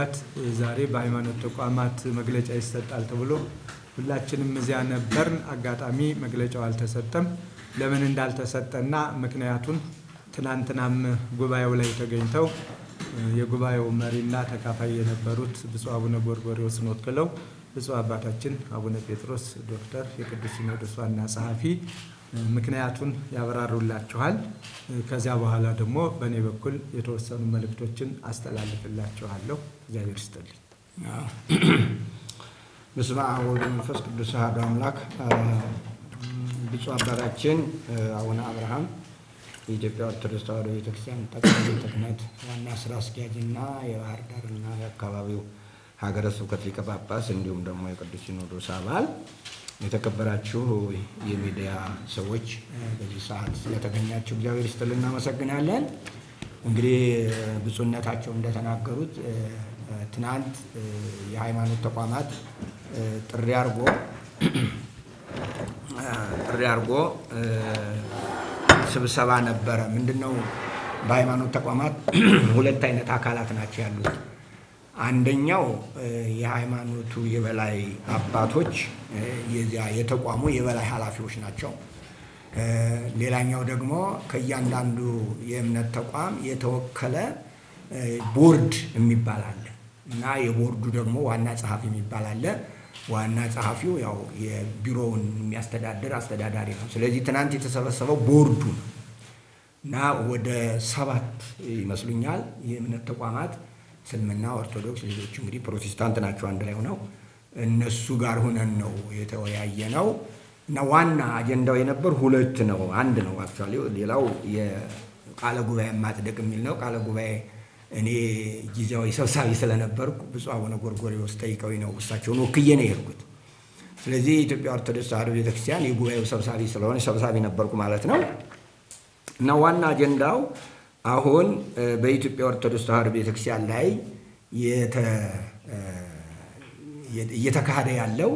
አባት ዛሬ በሃይማኖት ተቋማት መግለጫ ይሰጣል ተብሎ ሁላችንም እዚያ ነበርን። አጋጣሚ መግለጫው አልተሰጠም። ለምን እንዳልተሰጠና ምክንያቱን ትናንትናም ጉባኤው ላይ ተገኝተው የጉባኤው መሪና ተካፋይ የነበሩት ብፁዕ አቡነ ጎርጎርዮስን ወክለው ብፁዕ አባታችን አቡነ ጴጥሮስ ዶክተር የቅዱስ ሲኖዶስ ዋና ጸሐፊ ምክንያቱን ያብራሩላችኋል። ከዚያ በኋላ ደግሞ በእኔ በኩል የተወሰኑ መልእክቶችን አስተላልፍላችኋለሁ። እግዚአብሔር ይስጥልኝ። በስመ አብ ወወልድ ወመንፈስ ቅዱስ አሐዱ አምላክ። ብፁዕ አባታችን አቡነ አብርሃም የኢትዮጵያ ኦርቶዶክስ ተዋሕዶ ቤተክርስቲያን ጠቅላይ ቤተ ክህነት ዋና ስራ አስኪያጅና የባህር ዳርና የአካባቢው ሀገረ ስብከት ሊቀ ጳጳስ እንዲሁም ደግሞ የቅዱስ ሲኖዶስ አባል የተከበራችሁ የሚዲያ ሰዎች በዚህ ሰዓት ስለተገኛችሁ እግዚአብሔር ይስጥልን እናመሰግናለን። እንግዲህ ብፁዕነታቸው እንደተናገሩት ትናንት የሃይማኖት ተቋማት ጥሪ አድርጎ ጥሪ አድርጎ ስብሰባ ነበረ። ምንድን ነው? በሃይማኖት ተቋማት ሁለት አይነት አካላት ናቸው ያሉት። አንደኛው የሃይማኖቱ የበላይ አባቶች የዚያ የተቋሙ የበላይ ኃላፊዎች ናቸው። ሌላኛው ደግሞ ከእያንዳንዱ የእምነት ተቋም የተወከለ ቦርድ የሚባል አለ እና የቦርዱ ደግሞ ዋና ጸሐፊ የሚባል አለ። ዋና ጸሐፊው ያው የቢሮውን የሚያስተዳድር አስተዳዳሪ ነው። ስለዚህ ትናንት የተሰበሰበው ቦርዱ ነው እና ወደ ሰባት ይመስሉኛል የእምነት ተቋማት እስልምና፣ ኦርቶዶክስ፣ ሌሎች እንግዲህ ፕሮቴስታንት ናቸው አንድ ላይ ሆነው እነሱ ጋር ሆነን ነው የተወያየ ነው እና ዋና አጀንዳው የነበር ሁለት ነው። አንድ ነው አክቹዋሊ፣ ሌላው የቃለ ጉባኤ ማጽደቅ የሚል ነው። ቃለ ጉባኤ እኔ ጊዜያዊ ሰብሳቢ ስለነበርኩ ብፁዕ አቡነ ጎርጎርዮስ ጠይቀውኝ ነው እሳቸውን ወክዬ ነው የሄድኩት። ስለዚህ የኢትዮጵያ ኦርቶዶክስ ተዋሕዶ ቤተክርስቲያን የጉባኤው ሰብሳቢ ስለሆነ ሰብሳቢ ነበርኩ ማለት ነው እና ዋና አጀንዳው አሁን በኢትዮጵያ ኦርቶዶክስ ተዋሕዶ ቤተክርስቲያን ላይ እየተካሄደ ያለው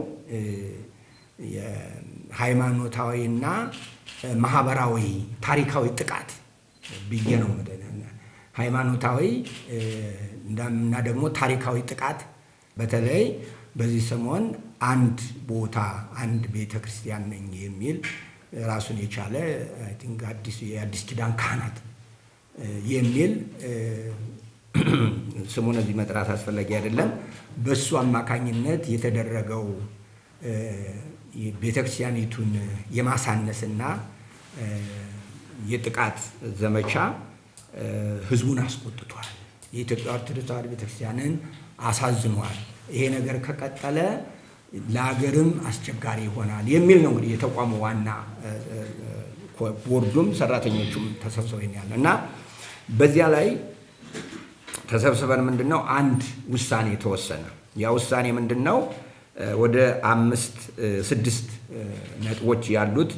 ሃይማኖታዊና ማህበራዊ ታሪካዊ ጥቃት ብዬ ነው ሃይማኖታዊ እና ደግሞ ታሪካዊ ጥቃት በተለይ በዚህ ሰሞን አንድ ቦታ አንድ ቤተ ክርስቲያን ነኝ የሚል ራሱን የቻለ የአዲስ ኪዳን ካህናት የሚል ስሙን እዚህ መጥራት አስፈላጊ አይደለም። በሱ አማካኝነት የተደረገው ቤተክርስቲያኒቱን የማሳነስና የጥቃት ዘመቻ ህዝቡን አስቆጥቷል። የኢትዮጵያ ኦርቶዶክስ ተዋሕዶ ቤተክርስቲያንን አሳዝኗል። ይሄ ነገር ከቀጠለ ለሀገርም አስቸጋሪ ይሆናል የሚል ነው እንግዲህ የተቋሙ ዋና ቦርዱም ሰራተኞቹም ተሰብስበው ያለ እና በዚያ ላይ ተሰብስበን ምንድን ነው አንድ ውሳኔ ተወሰነ። ያ ውሳኔ ምንድን ነው? ወደ አምስት ስድስት ነጥቦች ያሉት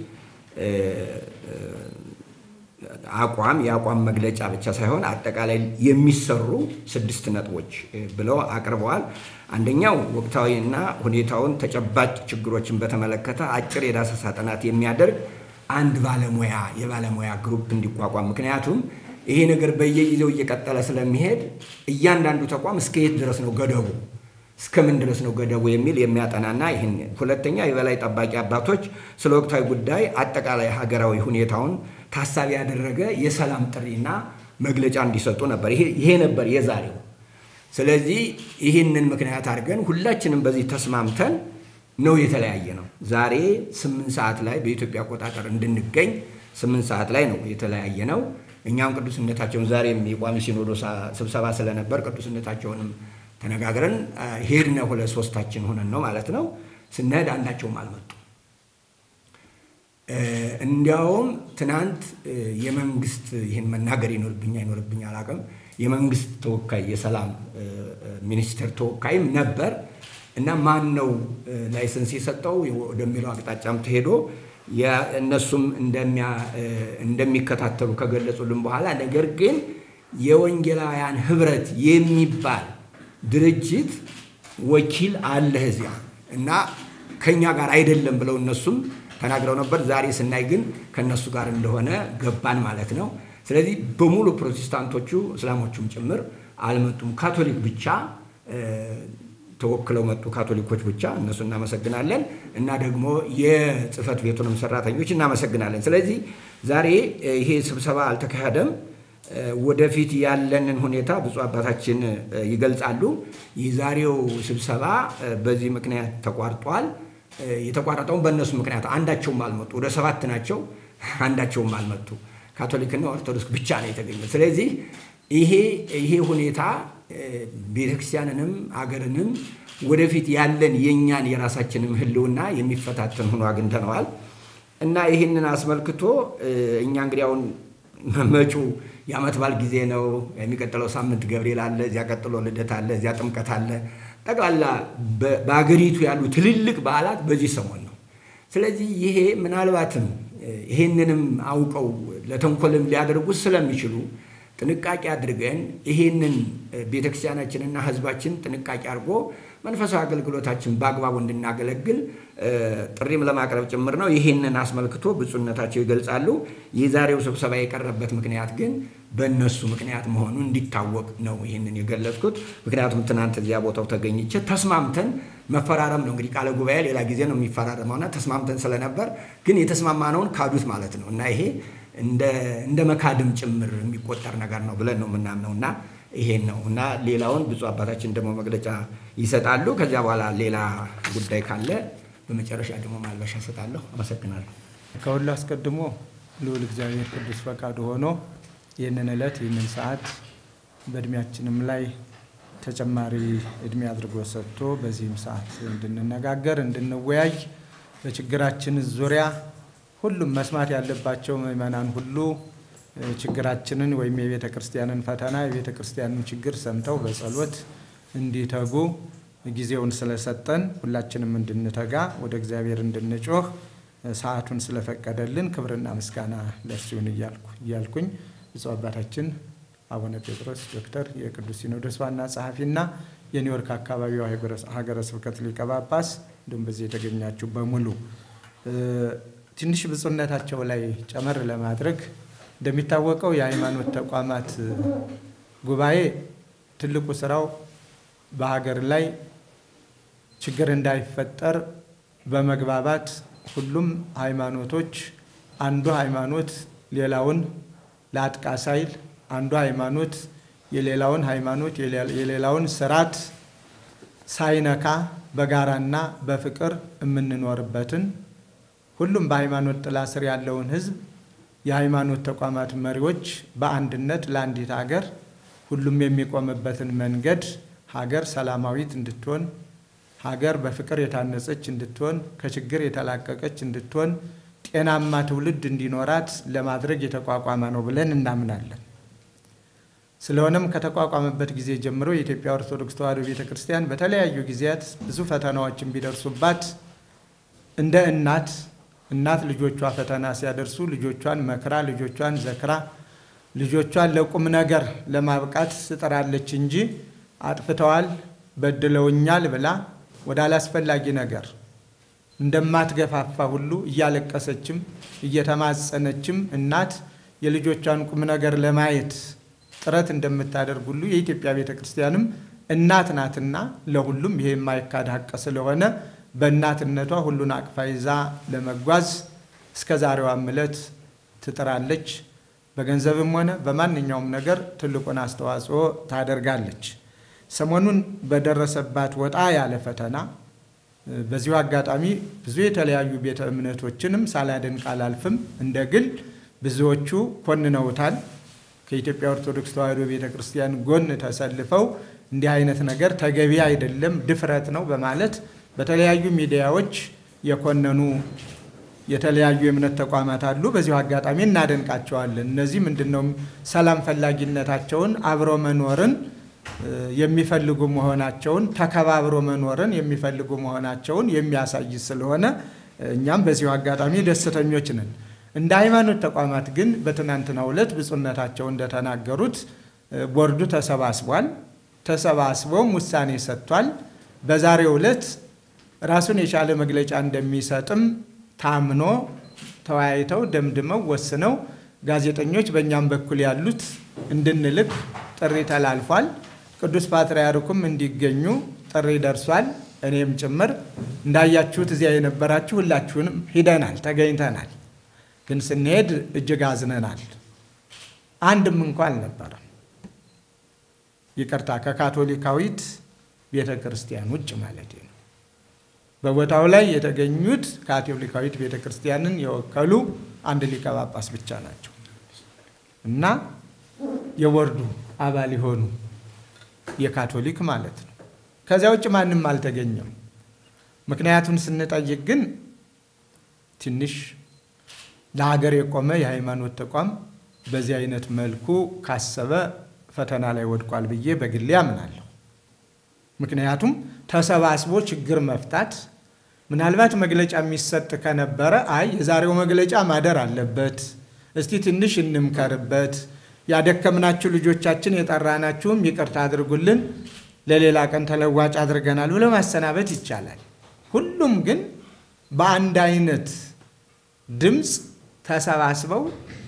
አቋም የአቋም መግለጫ ብቻ ሳይሆን አጠቃላይ የሚሰሩ ስድስት ነጥቦች ብለው አቅርበዋል። አንደኛው ወቅታዊና ሁኔታውን ተጨባጭ ችግሮችን በተመለከተ አጭር የዳሰሳ ጥናት የሚያደርግ አንድ ባለሙያ የባለሙያ ግሩፕ እንዲቋቋም ምክንያቱም ይሄ ነገር በየጊዜው እየቀጠለ ስለሚሄድ እያንዳንዱ ተቋም እስከ የት ድረስ ነው ገደቡ፣ እስከምን ድረስ ነው ገደቡ የሚል የሚያጠናና ይህን ሁለተኛ የበላይ ጠባቂ አባቶች ስለ ወቅታዊ ጉዳይ አጠቃላይ ሀገራዊ ሁኔታውን ታሳቢ ያደረገ የሰላም ጥሪና መግለጫ እንዲሰጡ ነበር። ይሄ ነበር የዛሬው። ስለዚህ ይህንን ምክንያት አድርገን ሁላችንም በዚህ ተስማምተን ነው የተለያየ ነው። ዛሬ ስምንት ሰዓት ላይ በኢትዮጵያ አቆጣጠር እንድንገኝ ስምንት ሰዓት ላይ ነው የተለያየ ነው። እኛም ቅዱስነታቸውን ዛሬም የቋሚ ሲኖዶስ ስብሰባ ስለነበር ቅዱስነታቸውንም ተነጋግረን ሄድነ። ሁለት ሶስታችን ሆነን ነው ማለት ነው። ስንሄድ አንዳቸውም አልመጡም። እንዲያውም ትናንት የመንግስት ይህን መናገር ይኖርብኛ ይኖርብኛ አላውቅም። የመንግስት ተወካይ የሰላም ሚኒስቴር ተወካይም ነበር እና ማን ነው ላይሰንስ የሰጠው ወደሚለው አቅጣጫም ተሄዶ እነሱም እንደሚከታተሉ ከገለጹልን በኋላ ነገር ግን የወንጌላውያን ህብረት የሚባል ድርጅት ወኪል አለ እዚያ እና ከኛ ጋር አይደለም ብለው እነሱም ተናግረው ነበር። ዛሬ ስናይ ግን ከእነሱ ጋር እንደሆነ ገባን ማለት ነው። ስለዚህ በሙሉ ፕሮቴስታንቶቹ እስላሞቹም ጭምር አልመጡም። ካቶሊክ ብቻ ተወክለው መጡ ካቶሊኮች ብቻ፣ እነሱ እናመሰግናለን። እና ደግሞ የጽህፈት ቤቱንም ሰራተኞች እናመሰግናለን። ስለዚህ ዛሬ ይሄ ስብሰባ አልተካሄደም። ወደፊት ያለንን ሁኔታ ብፁዕ አባታችን ይገልጻሉ። የዛሬው ስብሰባ በዚህ ምክንያት ተቋርጧል። የተቋረጠውን በእነሱ ምክንያት አንዳቸውም አልመጡ። ወደ ሰባት ናቸው፣ አንዳቸውም አልመጡ። ካቶሊክና ኦርቶዶክስ ብቻ ነው የተገኘ። ስለዚህ ይሄ ይሄ ሁኔታ ቤተክርስቲያንንም አገርንም ወደፊት ያለን የእኛን የራሳችንም ሕልውና የሚፈታተን ሆኖ አግኝተነዋል እና ይህንን አስመልክቶ እኛ እንግዲህ አሁን መጪው የዓመት በዓል ጊዜ ነው። የሚቀጥለው ሳምንት ገብርኤል አለ፣ እዚያ ቀጥሎ ልደት አለ፣ እዚያ ጥምቀት አለ። ጠቅላላ በአገሪቱ ያሉ ትልልቅ በዓላት በዚህ ሰሞን ነው። ስለዚህ ይሄ ምናልባትም ይሄንንም አውቀው ለተንኮልም ሊያደርጉት ስለሚችሉ ጥንቃቄ አድርገን ይሄንን ቤተክርስቲያናችንና ሕዝባችን ጥንቃቄ አድርጎ መንፈሳዊ አገልግሎታችን በአግባቡ እንድናገለግል ጥሪም ለማቅረብ ጭምር ነው። ይህንን አስመልክቶ ብፁዕነታቸው ይገልጻሉ። የዛሬው ስብሰባ የቀረበት ምክንያት ግን በእነሱ ምክንያት መሆኑ እንዲታወቅ ነው ይህንን የገለጽኩት። ምክንያቱም ትናንት እዚያ ቦታው ተገኝቼ ተስማምተን መፈራረም ነው እንግዲህ ቃለ ጉባኤ ሌላ ጊዜ ነው የሚፈራረመውና ተስማምተን ስለነበር ግን የተስማማነውን ካዱት ማለት ነው እና ይሄ እንደ መካድም ጭምር የሚቆጠር ነገር ነው ብለን ነው የምናምነው እና ይሄን ነው እና ሌላውን ብፁዕ አባታችን ደግሞ መግለጫ ይሰጣሉ። ከዚያ በኋላ ሌላ ጉዳይ ካለ በመጨረሻ ደግሞ ማልበሻ እሰጣለሁ። አመሰግናለሁ። ከሁሉ አስቀድሞ ልዑል እግዚአብሔር ቅዱስ ፈቃዱ ሆኖ ይህንን ዕለት ይህንን ሰዓት በእድሜያችንም ላይ ተጨማሪ እድሜ አድርጎ ሰጥቶ በዚህም ሰዓት እንድንነጋገር እንድንወያይ በችግራችን ዙሪያ ሁሉም መስማት ያለባቸው ምዕመናን ሁሉ ችግራችንን ወይም የቤተ ክርስቲያንን ፈተና የቤተ ክርስቲያንን ችግር ሰምተው በጸሎት እንዲተጉ ጊዜውን ስለሰጠን ሁላችንም እንድንተጋ ወደ እግዚአብሔር እንድንጮህ ሰዓቱን ስለፈቀደልን ክብርና ምስጋና ለእርሱ ይሁን እያልኩኝ ብፁዕ አባታችን አቡነ ጴጥሮስ ዶክተር የቅዱስ ሲኖዶስ ዋና ጸሐፊና የኒውዮርክ አካባቢው ሀገረ ስብከት ሊቀ ጳጳስ እንዲሁም በዚህ የተገኛችሁ በሙሉ ትንሽ ብፁዕነታቸው ላይ ጨመር ለማድረግ እንደሚታወቀው የሃይማኖት ተቋማት ጉባኤ ትልቁ ስራው በሀገር ላይ ችግር እንዳይፈጠር በመግባባት ሁሉም ሃይማኖቶች አንዱ ሃይማኖት ሌላውን ለአጥቃ ሳይል አንዱ ሃይማኖት የሌላውን ሃይማኖት የሌላውን ስርዓት ሳይነካ በጋራና በፍቅር የምንኖርበትን ሁሉም በሃይማኖት ጥላ ስር ያለውን ሕዝብ የሃይማኖት ተቋማት መሪዎች በአንድነት ለአንዲት ሀገር ሁሉም የሚቆምበትን መንገድ ሀገር ሰላማዊት እንድትሆን ሀገር በፍቅር የታነጸች እንድትሆን ከችግር የተላቀቀች እንድትሆን ጤናማ ትውልድ እንዲኖራት ለማድረግ የተቋቋመ ነው ብለን እናምናለን። ስለሆነም ከተቋቋመበት ጊዜ ጀምሮ የኢትዮጵያ ኦርቶዶክስ ተዋሕዶ ቤተ ክርስቲያን በተለያዩ ጊዜያት ብዙ ፈተናዎችን ቢደርሱባት እንደ እናት እናት ልጆቿ ፈተና ሲያደርሱ ልጆቿን መክራ ልጆቿን ዘክራ ልጆቿን ለቁም ነገር ለማብቃት ትጥራለች እንጂ አጥፍተዋል፣ በድለውኛል ብላ ወደ አላስፈላጊ ነገር እንደማትገፋፋ ሁሉ እያለቀሰችም እየተማጸነችም እናት የልጆቿን ቁም ነገር ለማየት ጥረት እንደምታደርግ ሁሉ የኢትዮጵያ ቤተ ክርስቲያንም እናት ናትና ለሁሉም ይሄ የማይካድ ሀቅ ስለሆነ በእናትነቷ ሁሉን አቅፋ ይዛ ለመጓዝ እስከ ዛሬዋም ዕለት ትጥራለች። በገንዘብም ሆነ በማንኛውም ነገር ትልቁን አስተዋጽኦ ታደርጋለች። ሰሞኑን በደረሰባት ወጣ ያለ ፈተና በዚሁ አጋጣሚ ብዙ የተለያዩ ቤተ እምነቶችንም ሳላደንቅ አላልፍም። እንደ ግል ብዙዎቹ ኮንነውታል። ከኢትዮጵያ ኦርቶዶክስ ተዋሕዶ ቤተ ክርስቲያን ጎን ተሰልፈው እንዲህ አይነት ነገር ተገቢ አይደለም፣ ድፍረት ነው በማለት በተለያዩ ሚዲያዎች የኮነኑ የተለያዩ የእምነት ተቋማት አሉ። በዚሁ አጋጣሚ እናደንቃቸዋለን። እነዚህ ምንድነው ሰላም ፈላጊነታቸውን አብሮ መኖርን የሚፈልጉ መሆናቸውን ተከባብሮ መኖርን የሚፈልጉ መሆናቸውን የሚያሳይ ስለሆነ እኛም በዚሁ አጋጣሚ ደስተኞች ነን። እንደ ሃይማኖት ተቋማት ግን በትናንትናው ዕለት ብፁዕነታቸው እንደተናገሩት ቦርዱ ተሰባስቧል። ተሰባስቦም ውሳኔ ሰጥቷል። በዛሬው ዕለት ራሱን የቻለ መግለጫ እንደሚሰጥም ታምኖ ተወያይተው ደምድመው ወስነው ጋዜጠኞች በእኛም በኩል ያሉት እንድንልክ ጥሪ ተላልፏል። ቅዱስ ፓትርያርኩም እንዲገኙ ጥሪ ደርሷል። እኔም ጭምር እንዳያችሁት እዚያ የነበራችሁ ሁላችሁንም ሂደናል፣ ተገኝተናል። ግን ስንሄድ እጅግ አዝነናል። አንድም እንኳ አልነበረም። ይቅርታ ከካቶሊካዊት ቤተ ክርስቲያን ውጭ ማለት ነው። በቦታው ላይ የተገኙት ካቶሊካዊት ቤተ ክርስቲያንን የወከሉ አንድ ሊቀ ጳጳስ ብቻ ናቸው እና የቦርዱ አባል የሆኑ የካቶሊክ ማለት ነው። ከዚያ ውጭ ማንም አልተገኘም። ምክንያቱን ስንጠይቅ ግን ትንሽ ለሀገር የቆመ የሃይማኖት ተቋም በዚህ አይነት መልኩ ካሰበ ፈተና ላይ ወድቋል ብዬ በግሌ አምናለሁ። ምክንያቱም ተሰባስቦ ችግር መፍታት ምናልባት መግለጫ የሚሰጥ ከነበረ አይ የዛሬው መግለጫ ማደር አለበት፣ እስቲ ትንሽ እንምከርበት፣ ያደከምናችሁ ልጆቻችን የጠራናችሁም ይቅርታ አድርጉልን፣ ለሌላ ቀን ተለዋጭ አድርገናል ብሎ ማሰናበት ይቻላል። ሁሉም ግን በአንድ አይነት ድምፅ ተሰባስበው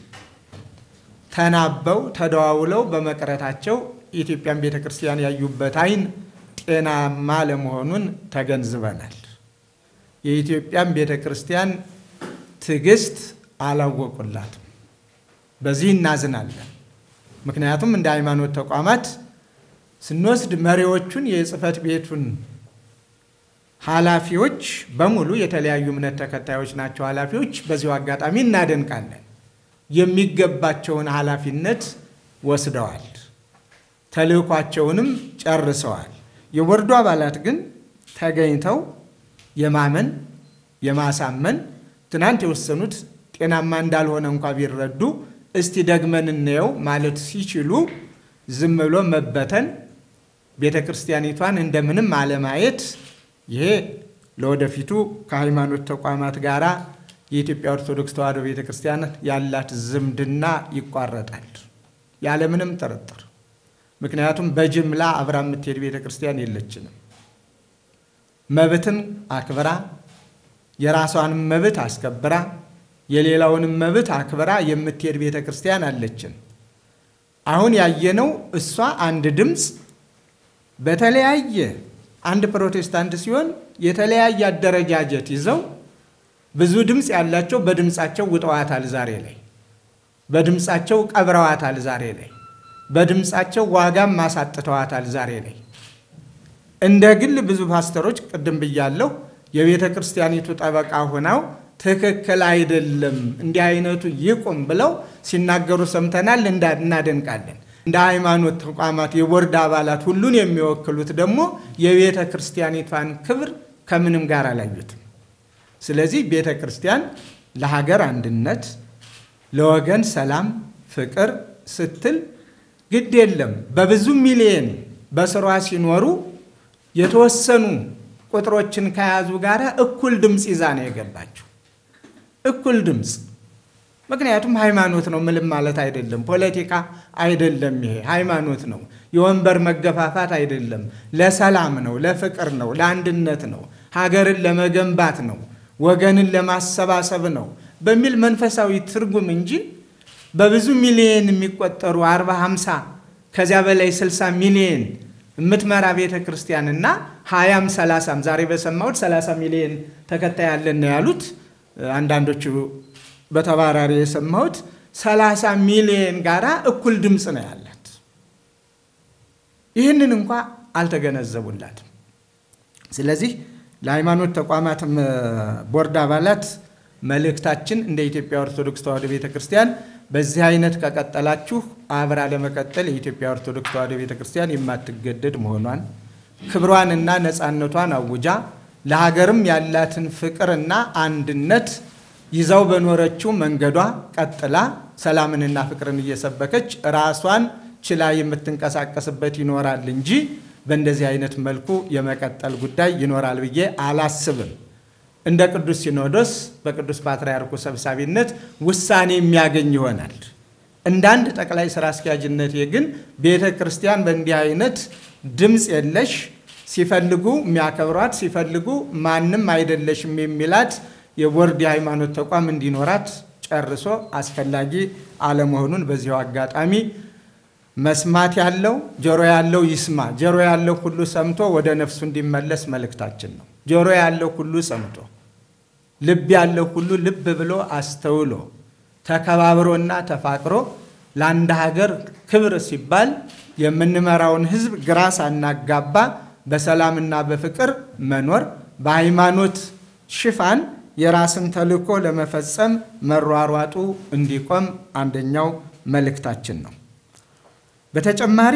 ተናበው ተደዋውለው በመቅረታቸው የኢትዮጵያን ቤተ ክርስቲያን ያዩበት አይን ጤናማ ለመሆኑን ተገንዝበናል። የኢትዮጵያን ቤተ ክርስቲያን ትዕግስት አላወቁላትም። በዚህ እናዝናለን። ምክንያቱም እንደ ሃይማኖት ተቋማት ስንወስድ መሪዎቹን የጽሕፈት ቤቱን ኃላፊዎች በሙሉ የተለያዩ እምነት ተከታዮች ናቸው። ኃላፊዎች በዚሁ አጋጣሚ እናደንቃለን። የሚገባቸውን ኃላፊነት ወስደዋል። ተልእኳቸውንም ጨርሰዋል። የቦርዱ አባላት ግን ተገኝተው የማመን የማሳመን ትናንት የወሰኑት ጤናማ እንዳልሆነ እንኳ ቢረዱ እስቲ ደግመን እንየው ማለት ሲችሉ ዝም ብሎ መበተን፣ ቤተ ክርስቲያኒቷን እንደምንም አለማየት ይሄ ለወደፊቱ ከሃይማኖት ተቋማት ጋር የኢትዮጵያ ኦርቶዶክስ ተዋሕዶ ቤተ ክርስቲያን ያላት ዝምድና ይቋረጣል ያለምንም ጥርጥር። ምክንያቱም በጅምላ አብራ የምትሄድ ቤተ ክርስቲያን የለችንም። መብትን አክብራ የራሷንም መብት አስከብራ የሌላውንም መብት አክብራ የምትሄድ ቤተ ክርስቲያን አለችን። አሁን ያየነው እሷ አንድ ድምፅ በተለያየ አንድ ፕሮቴስታንት ሲሆን የተለያየ አደረጃጀት ይዘው ብዙ ድምፅ ያላቸው በድምፃቸው ውጠዋታል ዛሬ ላይ፣ በድምፃቸው ቀብረዋታል ዛሬ ላይ፣ በድምፃቸው ዋጋም ማሳጥተዋታል ዛሬ ላይ። እንደ ግል ብዙ ፓስተሮች ቅድም ብያለሁ የቤተ ክርስቲያኒቱ ጠበቃ ሆነው ትክክል አይደለም እንዲህ አይነቱ ይቁም ብለው ሲናገሩ ሰምተናል፣ እናደንቃለን። እንደ ሃይማኖት ተቋማት የቦርድ አባላት ሁሉን የሚወክሉት ደግሞ የቤተ ክርስቲያኒቷን ክብር ከምንም ጋር አላዩትም። ስለዚህ ቤተ ክርስቲያን ለሀገር አንድነት፣ ለወገን ሰላም፣ ፍቅር ስትል ግድ የለም በብዙ ሚሊየን በስሯ ሲኖሩ የተወሰኑ ቁጥሮችን ከያዙ ጋር እኩል ድምፅ ይዛ ነው የገባችው። እኩል ድምፅ ምክንያቱም ሃይማኖት ነው፣ ምንም ማለት አይደለም። ፖለቲካ አይደለም። ይሄ ሃይማኖት ነው። የወንበር መገፋፋት አይደለም። ለሰላም ነው፣ ለፍቅር ነው፣ ለአንድነት ነው፣ ሀገርን ለመገንባት ነው፣ ወገንን ለማሰባሰብ ነው በሚል መንፈሳዊ ትርጉም እንጂ በብዙ ሚሊየን የሚቆጠሩ አርባ ሃምሳ ከዚያ በላይ ስልሳ ሚሊየን የምትመራ ቤተ ክርስቲያንና ሀያም ሰላሳም ዛሬ በሰማሁት ሰላሳ ሚሊየን ተከታይ ያለን ነው ያሉት አንዳንዶቹ በተባራሪ የሰማሁት ሰላሳ ሚሊየን ጋራ እኩል ድምፅ ነው ያላት። ይህንን እንኳ አልተገነዘቡላትም። ስለዚህ ለሃይማኖት ተቋማት ቦርድ አባላት መልእክታችን እንደ ኢትዮጵያ ኦርቶዶክስ ተዋሕዶ ቤተ ክርስቲያን በዚህ አይነት ከቀጠላችሁ አብራ ለመቀጠል የኢትዮጵያ ኦርቶዶክስ ተዋሕዶ ቤተ ክርስቲያን የማትገደድ መሆኗን ክብሯንና ነፃነቷን አውጃ ለሀገርም ያላትን ፍቅርና አንድነት ይዛው በኖረችው መንገዷ ቀጥላ ሰላምንና ፍቅርን እየሰበከች ራሷን ችላ የምትንቀሳቀስበት ይኖራል እንጂ በእንደዚህ አይነት መልኩ የመቀጠል ጉዳይ ይኖራል ብዬ አላስብም። እንደ ቅዱስ ሲኖዶስ በቅዱስ ፓትርያርኩ ሰብሳቢነት ውሳኔ የሚያገኝ ይሆናል። እንደ አንድ ጠቅላይ ስራ አስኪያጅነቴ ግን ቤተ ክርስቲያን በእንዲህ አይነት ድምፅ የለሽ ሲፈልጉ የሚያከብሯት ሲፈልጉ ማንም አይደለሽም የሚላት የቦርድ የሃይማኖት ተቋም እንዲኖራት ጨርሶ አስፈላጊ አለመሆኑን በዚሁ አጋጣሚ መስማት ያለው ጆሮ ያለው ይስማ፣ ጆሮ ያለው ሁሉ ሰምቶ ወደ ነፍሱ እንዲመለስ መልእክታችን ነው። ጆሮ ያለው ሁሉ ሰምቶ፣ ልብ ያለው ሁሉ ልብ ብሎ አስተውሎ ተከባብሮና ተፋቅሮ ለአንድ ሀገር ክብር ሲባል የምንመራውን ሕዝብ ግራ ሳናጋባ በሰላምና በፍቅር መኖር በሃይማኖት ሽፋን የራስን ተልዕኮ ለመፈጸም መሯሯጡ እንዲቆም አንደኛው መልእክታችን ነው። በተጨማሪ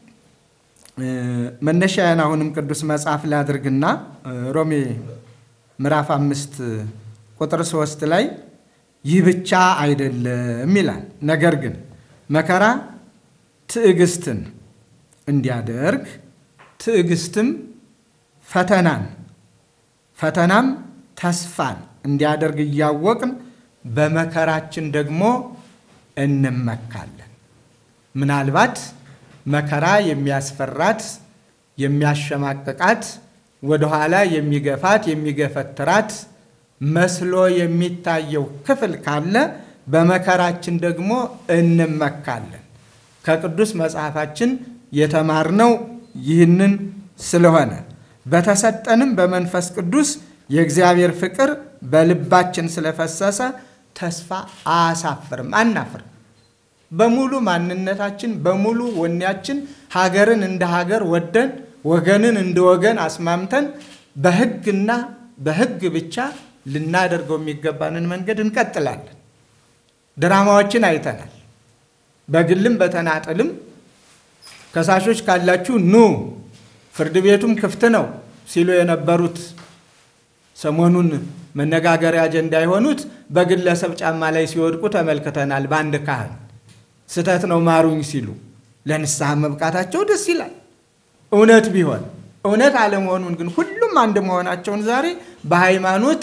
መነሻዬን አሁንም ቅዱስ መጽሐፍ ላድርግና ሮሜ ምዕራፍ አምስት ቁጥር ሶስት ላይ ይህ ብቻ አይደለም ይላል። ነገር ግን መከራ ትዕግስትን እንዲያደርግ ትዕግስትም ፈተናን ፈተናም ተስፋን እንዲያደርግ እያወቅን በመከራችን ደግሞ እንመካለን። ምናልባት መከራ የሚያስፈራት የሚያሸማቅቃት ወደኋላ የሚገፋት የሚገፈትራት መስሎ የሚታየው ክፍል ካለ በመከራችን ደግሞ እንመካለን። ከቅዱስ መጽሐፋችን የተማርነው ይህንን ስለሆነ በተሰጠንም በመንፈስ ቅዱስ የእግዚአብሔር ፍቅር በልባችን ስለፈሰሰ ተስፋ አያሳፍርም፣ አናፍርም። በሙሉ ማንነታችን በሙሉ ወኔያችን ሀገርን እንደ ሀገር ወደን ወገንን እንደ ወገን አስማምተን በሕግና በሕግ ብቻ ልናደርገው የሚገባንን መንገድ እንቀጥላለን። ድራማዎችን አይተናል። በግልም በተናጠልም ከሳሾች ካላችሁ ኑ፣ ፍርድ ቤቱም ክፍት ነው ሲሉ የነበሩት ሰሞኑን መነጋገሪያ አጀንዳ የሆኑት በግለሰብ ጫማ ላይ ሲወድቁ ተመልክተናል። በአንድ ካህን ስህተት ነው ማሩኝ ሲሉ ለንስሐ መብቃታቸው ደስ ይላል። እውነት ቢሆን እውነት አለመሆኑን ግን ሁሉም አንድ መሆናቸውን ዛሬ በሃይማኖት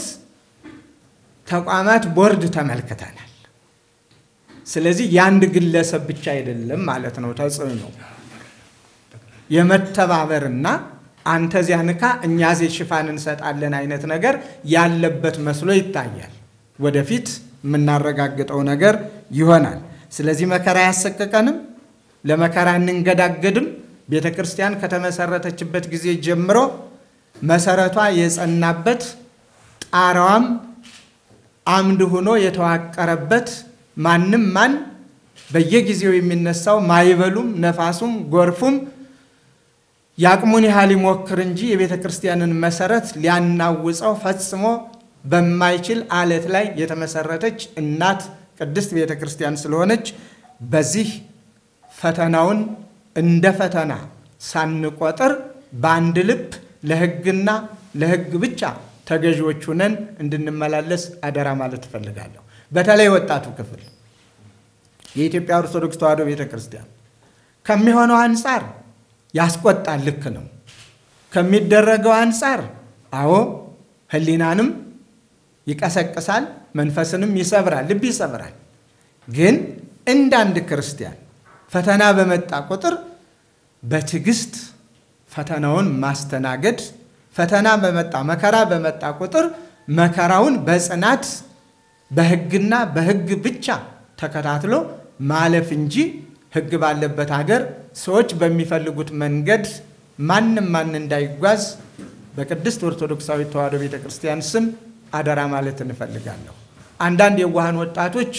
ተቋማት ቦርድ ተመልክተናል። ስለዚህ የአንድ ግለሰብ ብቻ አይደለም ማለት ነው ተጽዕኖ የመተባበርና አንተ ዚያ ንካ እኛ ዜ ሽፋን እንሰጣለን አይነት ነገር ያለበት መስሎ ይታያል። ወደፊት የምናረጋግጠው ነገር ይሆናል። ስለዚህ መከራ አያሰቅቀንም፣ ለመከራ እንንገዳገድም። ቤተ ክርስቲያን ከተመሰረተችበት ጊዜ ጀምሮ መሰረቷ የጸናበት ጣራዋም አምድ ሆኖ የተዋቀረበት ማንም ማን በየጊዜው የሚነሳው ማይበሉም ነፋሱም ጎርፉም የአቅሙን ያህል ይሞክር እንጂ የቤተ ክርስቲያንን መሰረት ሊያናውፀው ፈጽሞ በማይችል አለት ላይ የተመሰረተች እናት ቅድስት ቤተ ክርስቲያን ስለሆነች በዚህ ፈተናውን እንደ ፈተና ሳንቆጥር በአንድ ልብ ለሕግና ለሕግ ብቻ ተገዢዎች ሁነን እንድንመላለስ አደራ ማለት እፈልጋለሁ። በተለይ ወጣቱ ክፍል የኢትዮጵያ ኦርቶዶክስ ተዋሕዶ ቤተ ክርስቲያን ከሚሆነው አንጻር ያስቆጣል። ልክ ነው። ከሚደረገው አንጻር አዎ ሕሊናንም ይቀሰቅሳል፣ መንፈስንም ይሰብራል፣ ልብ ይሰብራል። ግን እንደ አንድ ክርስቲያን ፈተና በመጣ ቁጥር በትዕግስት ፈተናውን ማስተናገድ፣ ፈተና በመጣ መከራ በመጣ ቁጥር መከራውን በጽናት በሕግና በሕግ ብቻ ተከታትሎ ማለፍ እንጂ ሕግ ባለበት ሀገር ሰዎች በሚፈልጉት መንገድ ማንም ማን እንዳይጓዝ በቅድስት ኦርቶዶክሳዊት ተዋሕዶ ቤተ ክርስቲያን ስም አደራ ማለት እንፈልጋለሁ። አንዳንድ የዋሃን ወጣቶች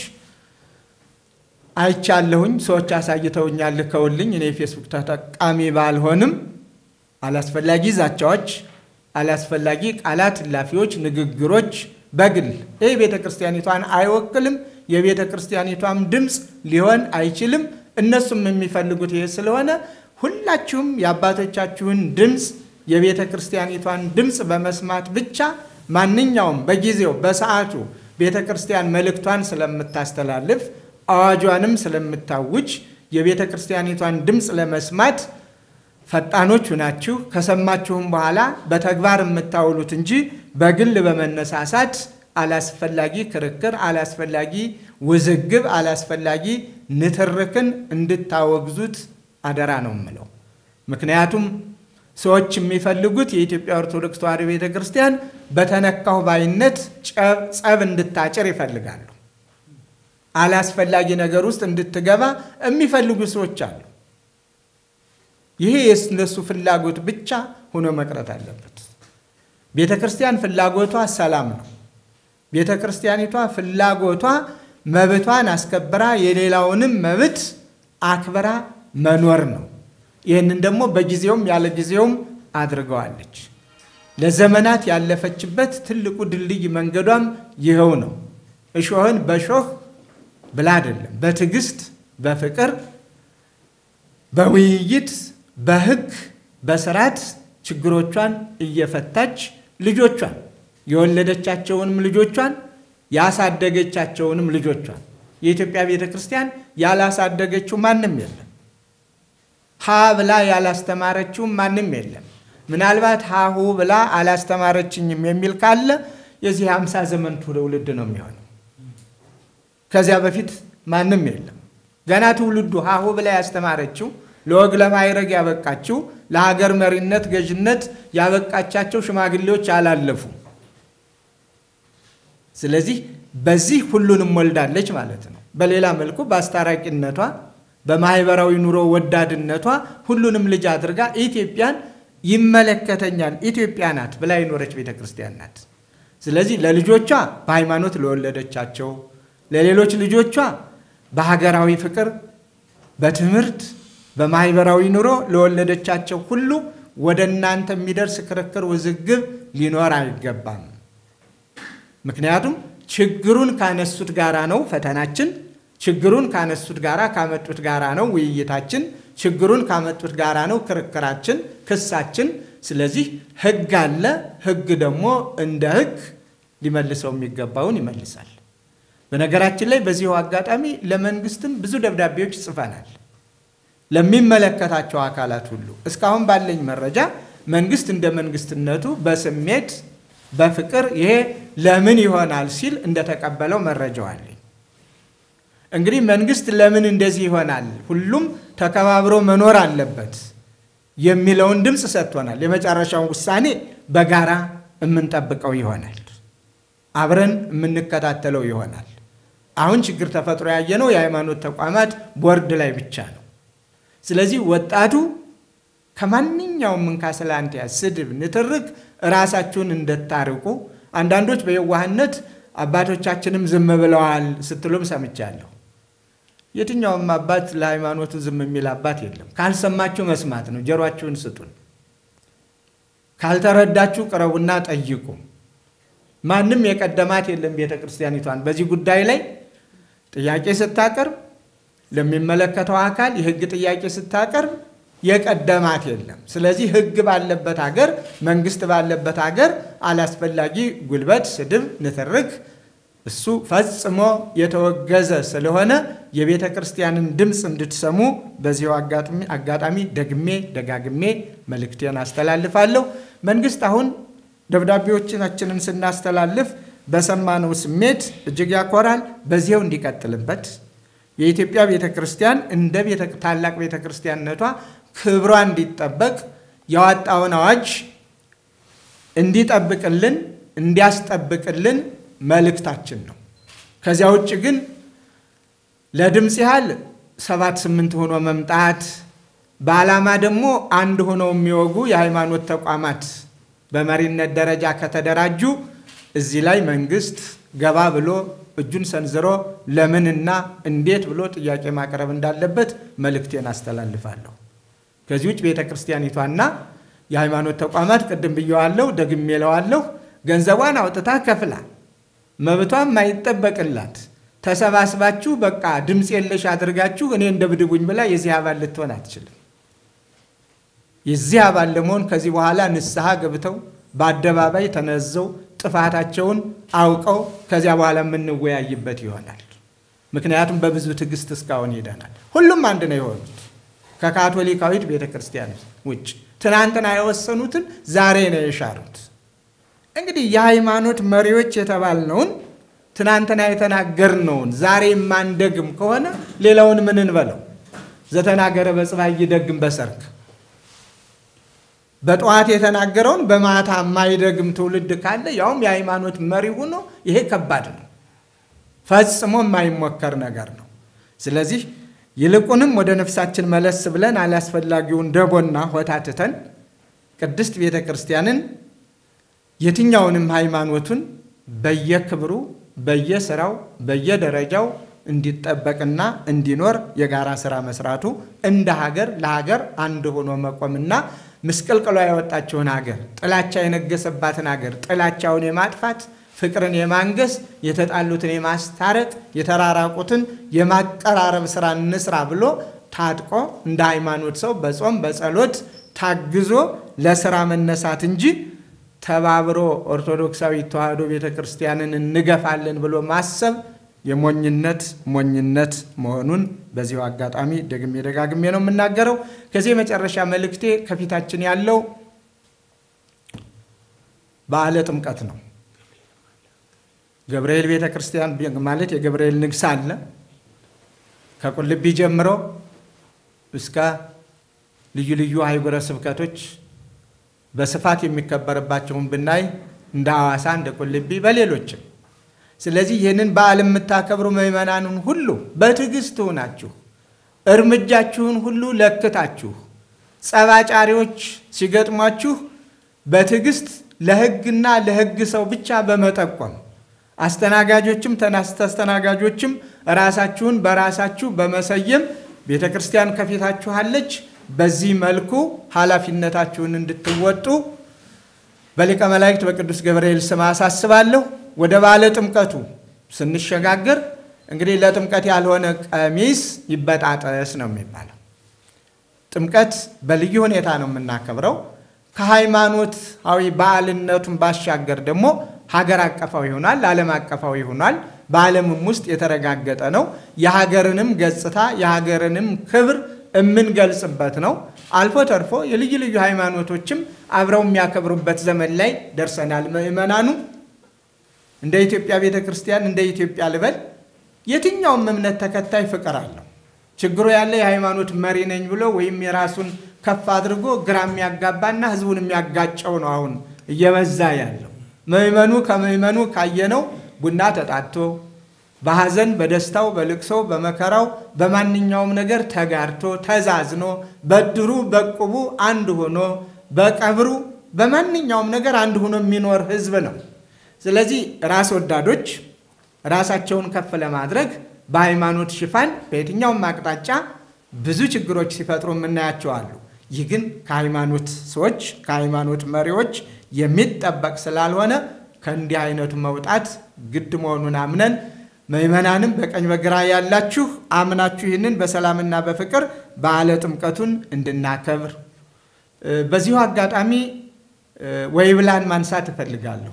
አይቻለሁኝ፣ ሰዎች አሳይተውኛል፣ ልከውልኝ። እኔ የፌስቡክ ተጠቃሚ ባልሆንም አላስፈላጊ ዛቻዎች፣ አላስፈላጊ ቃላት እላፊዎች፣ ንግግሮች በግል ይህ ቤተ ክርስቲያኒቷን አይወክልም፣ የቤተ ክርስቲያኒቷም ድምፅ ሊሆን አይችልም። እነሱም የሚፈልጉት ይሄ ስለሆነ ሁላችሁም የአባቶቻችሁን ድምፅ የቤተ ክርስቲያኒቷን ድምፅ በመስማት ብቻ ማንኛውም በጊዜው በሰዓቱ ቤተ ክርስቲያን መልእክቷን ስለምታስተላልፍ አዋጇንም ስለምታውጅ የቤተ ክርስቲያኒቷን ድምፅ ለመስማት ፈጣኖች ሁናችሁ ከሰማችሁም በኋላ በተግባር የምታውሉት እንጂ በግል በመነሳሳት አላስፈላጊ ክርክር፣ አላስፈላጊ ውዝግብ፣ አላስፈላጊ ንትርክን እንድታወግዙት አደራ ነው የምለው። ምክንያቱም ሰዎች የሚፈልጉት የኢትዮጵያ ኦርቶዶክስ ተዋሕዶ ቤተ ክርስቲያን በተነካሁ ባይነት ጸብ እንድታጭር ይፈልጋሉ። አላስፈላጊ ነገር ውስጥ እንድትገባ የሚፈልጉ ሰዎች አሉ። ይሄ የእነሱ ፍላጎት ብቻ ሆኖ መቅረት አለበት። ቤተ ክርስቲያን ፍላጎቷ ሰላም ነው። ቤተ ክርስቲያኒቷ ፍላጎቷ መብቷን አስከብራ የሌላውንም መብት አክብራ መኖር ነው። ይህንን ደግሞ በጊዜውም ያለ ጊዜውም አድርገዋለች። ለዘመናት ያለፈችበት ትልቁ ድልድይ መንገዷም ይኸው ነው። እሾህን በሾህ ብላ አይደለም፣ በትዕግስት በፍቅር በውይይት በሕግ በስርዓት ችግሮቿን እየፈታች ልጆቿን የወለደቻቸውንም ልጆቿን ያሳደገቻቸውንም ልጆቿን የኢትዮጵያ ቤተ ክርስቲያን ያላሳደገችው ማንም የለም። ሀ ብላ ያላስተማረችው ማንም የለም። ምናልባት ሀሁ ብላ አላስተማረችኝም የሚል ካለ የዚህ ሃምሳ ዘመን ትውልድ ነው የሚሆነው። ከዚያ በፊት ማንም የለም። ገና ትውልዱ ሀሁ ብላ ያስተማረችው ለወግ ለማዕረግ ያበቃችው ለሀገር መሪነት ገዥነት ያበቃቻቸው ሽማግሌዎች አላለፉ። ስለዚህ በዚህ ሁሉንም ወልዳለች ማለት ነው። በሌላ መልኩ በአስታራቂነቷ በማህበራዊ ኑሮ ወዳድነቷ ሁሉንም ልጅ አድርጋ ኢትዮጵያን ይመለከተኛል ኢትዮጵያ ናት ብላ የኖረች ቤተ ክርስቲያን ናት። ስለዚህ ለልጆቿ በሃይማኖት ለወለደቻቸው፣ ለሌሎች ልጆቿ በሀገራዊ ፍቅር፣ በትምህርት፣ በማህበራዊ ኑሮ ለወለደቻቸው ሁሉ ወደ እናንተ የሚደርስ ክርክር፣ ውዝግብ ሊኖር አይገባም። ምክንያቱም ችግሩን ካነሱት ጋራ ነው ፈተናችን። ችግሩን ካነሱት ጋራ ካመጡት ጋራ ነው ውይይታችን። ችግሩን ካመጡት ጋራ ነው ክርክራችን፣ ክሳችን። ስለዚህ ሕግ አለ። ሕግ ደግሞ እንደ ሕግ ሊመልሰው የሚገባውን ይመልሳል። በነገራችን ላይ በዚሁ አጋጣሚ ለመንግስትም ብዙ ደብዳቤዎች ጽፈናል፣ ለሚመለከታቸው አካላት ሁሉ። እስካሁን ባለኝ መረጃ መንግስት እንደ መንግስትነቱ በስሜት በፍቅር ይሄ ለምን ይሆናል ሲል እንደተቀበለው መረጃው አለኝ። እንግዲህ መንግስት ለምን እንደዚህ ይሆናል፣ ሁሉም ተከባብሮ መኖር አለበት የሚለውን ድምፅ ሰጥቶናል። የመጨረሻውን ውሳኔ በጋራ የምንጠብቀው ይሆናል፣ አብረን የምንከታተለው ይሆናል። አሁን ችግር ተፈጥሮ ያየነው የሃይማኖት ተቋማት ቦርድ ላይ ብቻ ነው። ስለዚህ ወጣቱ ከማንኛውም እንካስላንቲያ፣ ስድብ፣ ንትርክ ራሳችሁን እንደታርቁ አንዳንዶች በየዋህነት አባቶቻችንም ዝም ብለዋል ስትሉም ሰምቻለሁ። የትኛውም አባት ለሃይማኖቱ ዝም የሚል አባት የለም። ካልሰማችሁ መስማት ነው። ጆሯችሁን ስጡን። ካልተረዳችሁ ቅረቡና ጠይቁ። ማንም የቀደማት የለም። ቤተ ክርስቲያኒቷን በዚህ ጉዳይ ላይ ጥያቄ ስታቀርብ ለሚመለከተው አካል የሕግ ጥያቄ ስታቀርብ የቀደማት የለም። ስለዚህ ሕግ ባለበት ሀገር፣ መንግስት ባለበት ሀገር አላስፈላጊ ጉልበት፣ ስድብ፣ ንትርክ እሱ ፈጽሞ የተወገዘ ስለሆነ የቤተ ክርስቲያንን ድምፅ እንድትሰሙ በዚሁ አጋጣሚ ደግሜ ደጋግሜ መልእክቴን አስተላልፋለሁ። መንግስት አሁን ደብዳቤዎቻችንን ስናስተላልፍ በሰማነው ስሜት እጅግ ያኮራል። በዚያው እንዲቀጥልበት የኢትዮጵያ ቤተ ክርስቲያን እንደ ታላቅ ቤተ ክርስቲያንነቷ ክብሯ እንዲጠበቅ ያወጣውን አዋጅ እንዲጠብቅልን እንዲያስጠብቅልን መልእክታችን ነው። ከዚያ ውጭ ግን ለድምፅ ያህል ሰባት ስምንት ሆኖ መምጣት በዓላማ ደግሞ አንድ ሆነው የሚወጉ የሃይማኖት ተቋማት በመሪነት ደረጃ ከተደራጁ እዚህ ላይ መንግስት ገባ ብሎ እጁን ሰንዝሮ ለምንና እንዴት ብሎ ጥያቄ ማቅረብ እንዳለበት መልእክቴን አስተላልፋለሁ። ከዚህ ውጭ ቤተ ክርስቲያኒቷና የሃይማኖት ተቋማት ቅድም ብየዋለሁ፣ ደግሜ እለዋለሁ፣ ገንዘቧን አውጥታ ከፍላ መብቷም ማይጠበቅላት ተሰባስባችሁ በቃ ድምፅ የለሽ አድርጋችሁ እኔ እንደ ብድቡኝ ብላ የዚህ አባል ልትሆን አትችልም። የዚህ አባል ለመሆን ከዚህ በኋላ ንስሐ ገብተው በአደባባይ ተነዘው ጥፋታቸውን አውቀው ከዚያ በኋላ የምንወያይበት ይሆናል። ምክንያቱም በብዙ ትዕግስት እስካሁን ሄደናል። ሁሉም አንድ ነው የሆኑት ከካቶሊካዊት ቤተ ክርስቲያን ውጭ ትናንትና የወሰኑትን ዛሬ ነው የሻሩት። እንግዲህ የሃይማኖት መሪዎች የተባልነውን ትናንትና የተናገርነውን ዛሬ የማንደግም ከሆነ ሌላውን ምን እንበለው? ዘተናገረ በጽባሕ ይደግም በሰርክ በጠዋት የተናገረውን በማታ የማይደግም ትውልድ ካለ ያውም የሃይማኖት መሪ ሆኖ ይሄ ከባድ ነው፣ ፈጽሞ የማይሞከር ነገር ነው። ስለዚህ ይልቁንም ወደ ነፍሳችን መለስ ብለን አላስፈላጊውን ደቦና ሆታትተን ቅድስት ቤተ ክርስቲያንን የትኛውንም ሃይማኖቱን በየክብሩ በየስራው በየደረጃው እንዲጠበቅና እንዲኖር የጋራ ስራ መስራቱ እንደ ሀገር ለሀገር አንድ ሆኖ መቆምና ምስቅልቅሏ ያወጣችውን ሀገር ጥላቻ የነገሰባትን ሀገር ጥላቻውን የማጥፋት ፍቅርን የማንገስ የተጣሉትን የማስታረቅ የተራራቁትን የማቀራረብ ስራ እንስራ ብሎ ታጥቆ እንደ ሃይማኖት ሰው በጾም በጸሎት ታግዞ ለስራ መነሳት እንጂ ተባብሮ ኦርቶዶክሳዊ ተዋሕዶ ቤተ ክርስቲያንን እንገፋለን ብሎ ማሰብ የሞኝነት ሞኝነት መሆኑን በዚሁ አጋጣሚ ደግሜ ደጋግሜ ነው የምናገረው። ከዚህ የመጨረሻ መልእክቴ ከፊታችን ያለው በዓለ ጥምቀት ነው። ገብርኤል ቤተ ክርስቲያን ማለት የገብርኤል ንግስ አለ። ከቁልቢ ጀምሮ እስከ ልዩ ልዩ አህጉረ ስብከቶች በስፋት የሚከበርባቸውን ብናይ እንደ ሐዋሳ፣ እንደ ቁልቢ፣ በሌሎችም ስለዚህ ይህንን በዓል የምታከብሩ ምዕመናንን ሁሉ በትዕግስት ሆናችሁ እርምጃችሁን ሁሉ ለክታችሁ ጸባጫሪዎች ሲገጥሟችሁ በትዕግስት ለሕግና ለሕግ ሰው ብቻ በመጠቆም አስተናጋጆችም ተስተናጋጆችም ራሳችሁን በራሳችሁ በመሰየም ቤተ ክርስቲያን ከፊታችሁ አለች። በዚህ መልኩ ኃላፊነታችሁን እንድትወጡ በሊቀ መላእክት በቅዱስ ገብርኤል ስም አሳስባለሁ። ወደ ባለ ጥምቀቱ ስንሸጋገር እንግዲህ ለጥምቀት ያልሆነ ቀሚስ ይበጣጠስ ነው የሚባለው። ጥምቀት በልዩ ሁኔታ ነው የምናከብረው። ከሃይማኖታዊ በዓልነቱን ባሻገር ደግሞ ሀገር አቀፋዊ ይሆናል፣ ዓለም አቀፋዊ ይሆናል። በዓለምም ውስጥ የተረጋገጠ ነው። የሀገርንም ገጽታ የሀገርንም ክብር የምንገልጽበት ነው። አልፎ ተርፎ የልዩ ልዩ ሃይማኖቶችም አብረው የሚያከብሩበት ዘመን ላይ ደርሰናል። ምዕመናኑ እንደ ኢትዮጵያ ቤተ ክርስቲያን እንደ ኢትዮጵያ ልበል የትኛውም እምነት ተከታይ ፍቅር አለው። ችግሩ ያለ የሃይማኖት መሪ ነኝ ብሎ ወይም የራሱን ከፍ አድርጎ ግራ የሚያጋባና ሕዝቡን የሚያጋጨው ነው አሁን እየበዛ ያለው። ምዕመኑ ከምዕመኑ ካየነው ቡና ተጣቶ በሐዘን በደስታው በልቅሶ በመከራው በማንኛውም ነገር ተጋርቶ ተዛዝኖ በድሩ በቁቡ አንድ ሆኖ በቀብሩ በማንኛውም ነገር አንድ ሆኖ የሚኖር ሕዝብ ነው። ስለዚህ ራስ ወዳዶች ራሳቸውን ከፍ ለማድረግ በሃይማኖት ሽፋን በየትኛውም አቅጣጫ ብዙ ችግሮች ሲፈጥሩ የምናያቸው አሉ። ይህ ግን ከሃይማኖት ሰዎች ከሃይማኖት መሪዎች የሚጠበቅ ስላልሆነ ከእንዲህ አይነቱ መውጣት ግድ መሆኑን አምነን ምዕመናንም በቀኝ በግራ ያላችሁ አምናችሁ ይህንን በሰላምና በፍቅር በዓለ ጥምቀቱን እንድናከብር በዚሁ አጋጣሚ ወይብላን ማንሳት እፈልጋለሁ።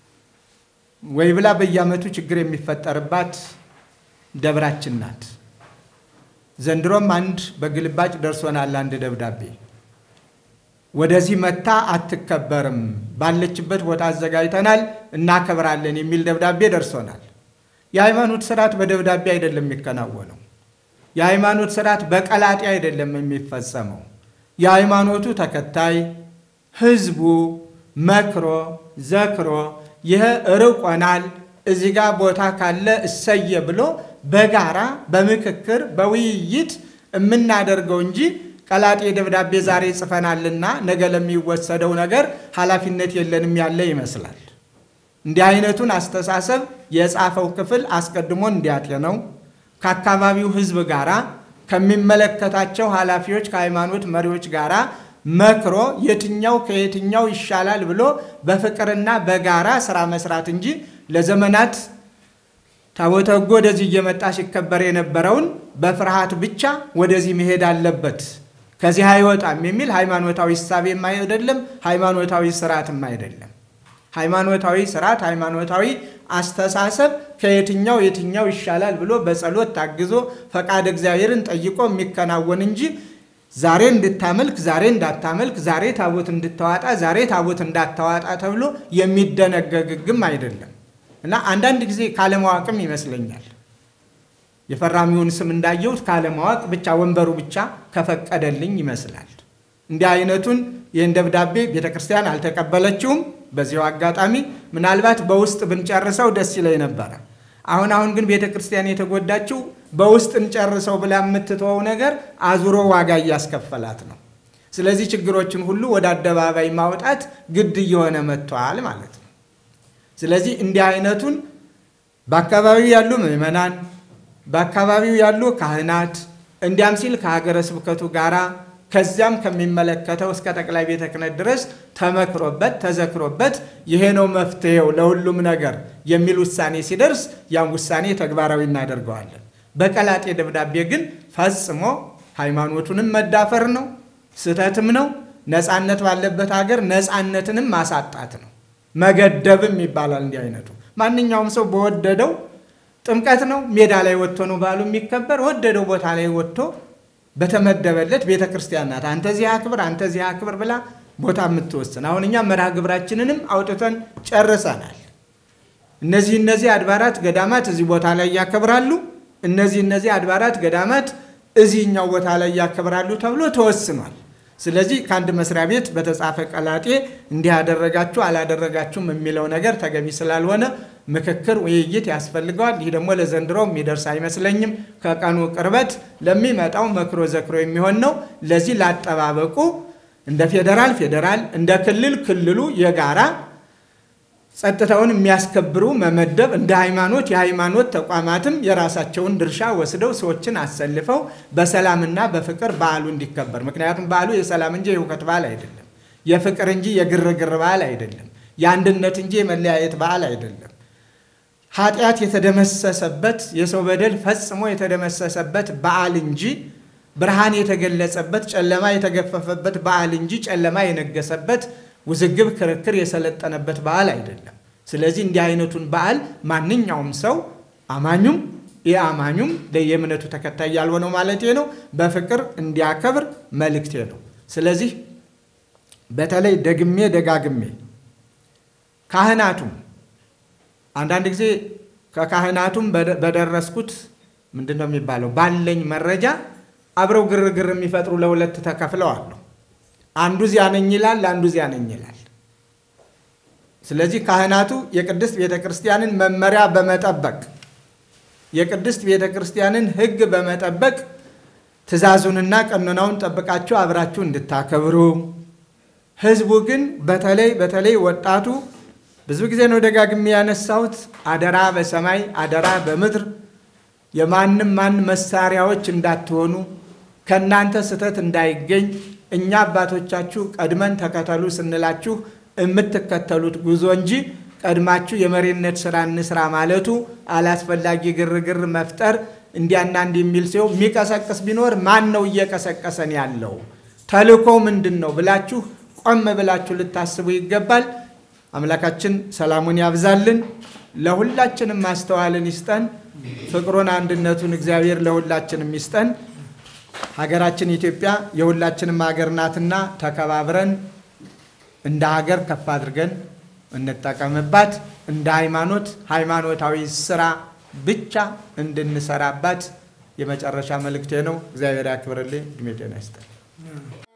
ወይብላ በየዓመቱ ችግር የሚፈጠርባት ደብራችን ናት። ዘንድሮም አንድ በግልባጭ ደርሶናል። አንድ ደብዳቤ ወደዚህ መታ አትከበርም፣ ባለችበት ቦታ አዘጋጅተናል፣ እናከብራለን የሚል ደብዳቤ ደርሶናል። የሃይማኖት ስርዓት በደብዳቤ አይደለም የሚከናወነው። የሃይማኖት ስርዓት በቀላጤ አይደለም የሚፈጸመው። የሃይማኖቱ ተከታይ ህዝቡ መክሮ ዘክሮ ይህ ርቆናል፣ እዚህ ጋር ቦታ ካለ እሰየ ብሎ በጋራ በምክክር በውይይት የምናደርገው እንጂ ቀላጤ ደብዳቤ ዛሬ ጽፈናልና ነገ ለሚወሰደው ነገር ኃላፊነት የለንም ያለ ይመስላል። እንዲህ አይነቱን አስተሳሰብ የጻፈው ክፍል አስቀድሞ እንዲያጤነው ከአካባቢው ህዝብ ጋራ ከሚመለከታቸው ኃላፊዎች ከሃይማኖት መሪዎች ጋራ መክሮ የትኛው ከየትኛው ይሻላል ብሎ በፍቅርና በጋራ ስራ መስራት እንጂ ለዘመናት ታቦተ ሕጉ ወደዚህ እየመጣ ሲከበር የነበረውን በፍርሃት ብቻ ወደዚህ መሄድ አለበት ከዚህ አይወጣም የሚል ሃይማኖታዊ እሳቤም አይደለም፣ ሃይማኖታዊ ስርዓትም አይደለም። ሃይማኖታዊ ስርዓት፣ ሃይማኖታዊ አስተሳሰብ ከየትኛው የትኛው ይሻላል ብሎ በጸሎት ታግዞ ፈቃድ እግዚአብሔርን ጠይቆ የሚከናወን እንጂ ዛሬ እንድታመልክ ዛሬ እንዳታመልክ፣ ዛሬ ታቦት እንድታዋጣ ዛሬ ታቦት እንዳታዋጣ ተብሎ የሚደነገግ ሕግም አይደለም እና አንዳንድ ጊዜ ካለማወቅም ይመስለኛል የፈራሚውን ስም እንዳየሁት ካለማወቅ ብቻ ወንበሩ ብቻ ከፈቀደልኝ ይመስላል። እንዲህ አይነቱን ይህን ደብዳቤ ቤተ ክርስቲያን አልተቀበለችውም። በዚሁ አጋጣሚ ምናልባት በውስጥ ብንጨርሰው ደስ ይለኝ ነበረ። አሁን አሁን ግን ቤተ ክርስቲያን የተጎዳችው በውስጥ እንጨርሰው ብላ የምትተወው ነገር አዙሮ ዋጋ እያስከፈላት ነው። ስለዚህ ችግሮችን ሁሉ ወደ አደባባይ ማውጣት ግድ እየሆነ መጥቷል ማለት ነው። ስለዚህ እንዲህ አይነቱን በአካባቢው ያሉ ምዕመናን፣ በአካባቢው ያሉ ካህናት እንዲያም ሲል ከሀገረ ስብከቱ ጋራ ከዚያም ከሚመለከተው እስከ ጠቅላይ ቤተ ክህነት ድረስ ተመክሮበት ተዘክሮበት ይሄ ነው መፍትሄው ለሁሉም ነገር የሚል ውሳኔ ሲደርስ ያን ውሳኔ ተግባራዊ እናደርገዋለን። በቀላጤ ደብዳቤ ግን ፈጽሞ ሃይማኖቱንም መዳፈር ነው፣ ስህተትም ነው። ነፃነት ባለበት ሀገር ነፃነትንም ማሳጣት ነው፣ መገደብም ይባላል። እንዲህ አይነቱ ማንኛውም ሰው በወደደው ጥምቀት ነው ሜዳ ላይ ወጥቶ ነው ባሉ የሚከበር ወደደው ቦታ ላይ ወጥቶ በተመደበለት ቤተ ክርስቲያን ናት። አንተ ዚህ አክብር፣ አንተ ዚህ አክብር ብላ ቦታ የምትወስን። አሁን እኛ መርሃ ግብራችንንም አውጥተን ጨርሰናል። እነዚህ እነዚህ አድባራት ገዳማት እዚህ ቦታ ላይ ያከብራሉ፣ እነዚህ እነዚህ አድባራት ገዳማት እዚህኛው ቦታ ላይ ያከብራሉ ተብሎ ተወስኗል። ስለዚህ ከአንድ መስሪያ ቤት በተጻፈ ቀላጤ እንዲህ ያደረጋችሁ አላደረጋችሁም የሚለው ነገር ተገቢ ስላልሆነ ምክክር፣ ውይይት ያስፈልገዋል። ይህ ደግሞ ለዘንድሮ የሚደርስ አይመስለኝም። ከቀኑ ቅርበት ለሚመጣው መክሮ ዘክሮ የሚሆን ነው። ለዚህ ላጠባበቁ እንደ ፌዴራል ፌዴራል፣ እንደ ክልል ክልሉ የጋራ ጸጥታውን የሚያስከብሩ መመደብ፣ እንደ ሃይማኖት የሃይማኖት ተቋማትም የራሳቸውን ድርሻ ወስደው ሰዎችን አሰልፈው በሰላምና በፍቅር በዓሉ እንዲከበር። ምክንያቱም በዓሉ የሰላም እንጂ የሁከት በዓል አይደለም። የፍቅር እንጂ የግርግር በዓል አይደለም። የአንድነት እንጂ የመለያየት በዓል አይደለም። ኃጢአት የተደመሰሰበት የሰው በደል ፈጽሞ የተደመሰሰበት በዓል እንጂ ብርሃን የተገለጸበት ጨለማ የተገፈፈበት በዓል እንጂ ጨለማ የነገሰበት ውዝግብ፣ ክርክር የሰለጠነበት በዓል አይደለም። ስለዚህ እንዲህ አይነቱን በዓል ማንኛውም ሰው አማኙም የአማኙም የእምነቱ ተከታይ ያልሆነው ማለት ነው በፍቅር እንዲያከብር መልእክቴ ነው። ስለዚህ በተለይ ደግሜ ደጋግሜ ካህናቱም አንዳንድ ጊዜ ከካህናቱም በደረስኩት ምንድን ነው የሚባለው ባለኝ መረጃ አብረው ግርግር የሚፈጥሩ ለሁለት ተከፍለው አሉ። አንዱ እዚያ ነኝ ይላል፣ አንዱ እዚያ ነኝ ይላል። ስለዚህ ካህናቱ የቅድስት ቤተ ክርስቲያንን መመሪያ በመጠበቅ የቅድስት ቤተ ክርስቲያንን ሕግ በመጠበቅ ትእዛዙንና ቀኖናውን ጠብቃችሁ አብራችሁ እንድታከብሩ፣ ህዝቡ ግን በተለይ በተለይ ወጣቱ ብዙ ጊዜ ነው ደጋግሜ ያነሳሁት፣ አደራ በሰማይ አደራ በምድር የማንም ማን መሳሪያዎች እንዳትሆኑ ከእናንተ ስህተት እንዳይገኝ እኛ አባቶቻችሁ ቀድመን ተከተሉ ስንላችሁ የምትከተሉት ጉዞ እንጂ ቀድማችሁ የመሪነት ስራ እንስራ ማለቱ አላስፈላጊ ግርግር መፍጠር እንዲያና እንዲህ የሚል ሲሆን የሚቀሰቅስ ቢኖር ማን ነው እየቀሰቀሰን ያለው ተልእኮ ምንድን ነው ብላችሁ ቆም ብላችሁ ልታስቡ ይገባል። አምላካችን ሰላሙን ያብዛልን፣ ለሁላችንም ማስተዋልን ይስጠን፣ ፍቅሩን አንድነቱን እግዚአብሔር ለሁላችንም ይስጠን። ሀገራችን ኢትዮጵያ የሁላችንም ሀገር ናትና ተከባብረን እንደ ሀገር ከፍ አድርገን እንጠቀምባት። እንደ ሃይማኖት ሃይማኖታዊ ስራ ብቻ እንድንሰራባት የመጨረሻ መልእክቴ ነው። እግዚአብሔር ያክብርልኝ። እድሜ ጤና ይስጠን።